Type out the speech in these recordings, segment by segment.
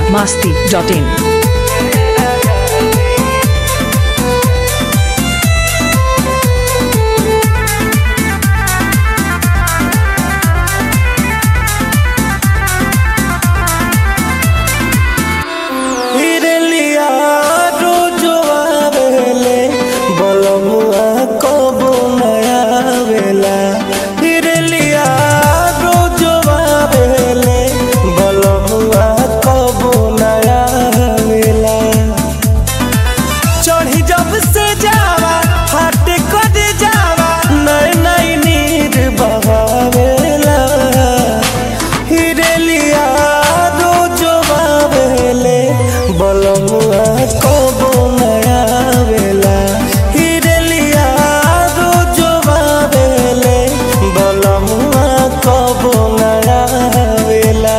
masti.in. हिरलिया रोजो आवेले बलमुआ कबो नया आवेला हिरलिया रोजो आवेले बलमुआ कबो नया आवेला चढ़ी जब से जावा हाट कर जावा नई नई नीर बहावेला हिरलिया रोजो आवेले बलमुआ कबो नया आवेला हिरलिया रोजो आवेले बलमुआ कबो नया आवेला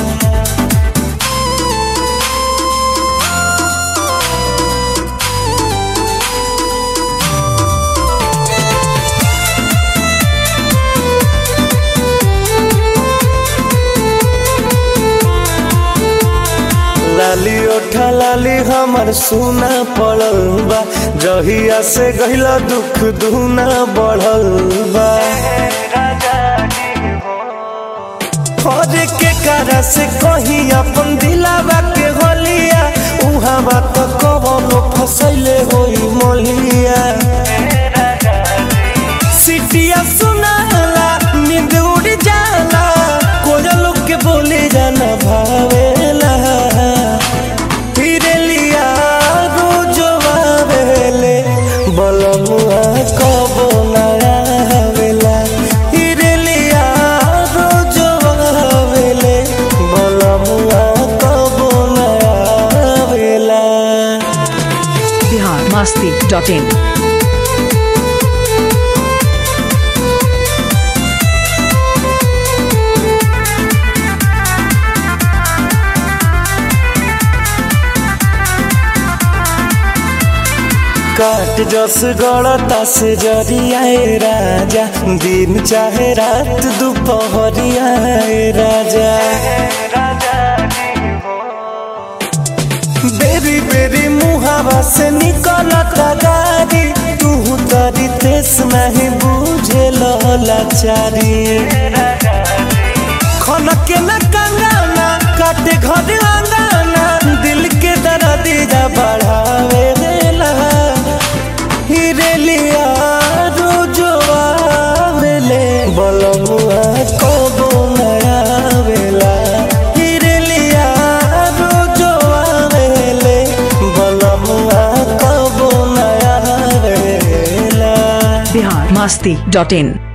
लाली ओठा लाली हमर सुना पड़ल बा जहिया से गहिला दुख दुना बढ़ल बा हर के कारा से कही अपन दिलावा के होलिया उहाँ बात कबनो फसैले होई मोलिया सिटिया सुनाला नींद उड़ जाला कोयल के बोले जाना भावेला हिरलिया रोजो आवेले बलमुआ कबो नया आवेला हिरलिया रोजो आवेले बलमुआ कबो नया आवेला Bihar masti.in. काट जस गड़ता से जरियाए राजा दिन चाहे रात दोपहरियाए राजा बेरी बेरी मुहावा से निकलता गाड़ी तू तरी तेस नहीं बुझे लाचारी खनके न कंगाना काटे घर अंगाना दिल के दर्दिया बढ़ावे देला हिरलिया रोजो आवेले बलमुआ कबो नया आवेला हिरलिया रोजो आवेले बलमुआ कबो नया आवेला Bihar masti.in.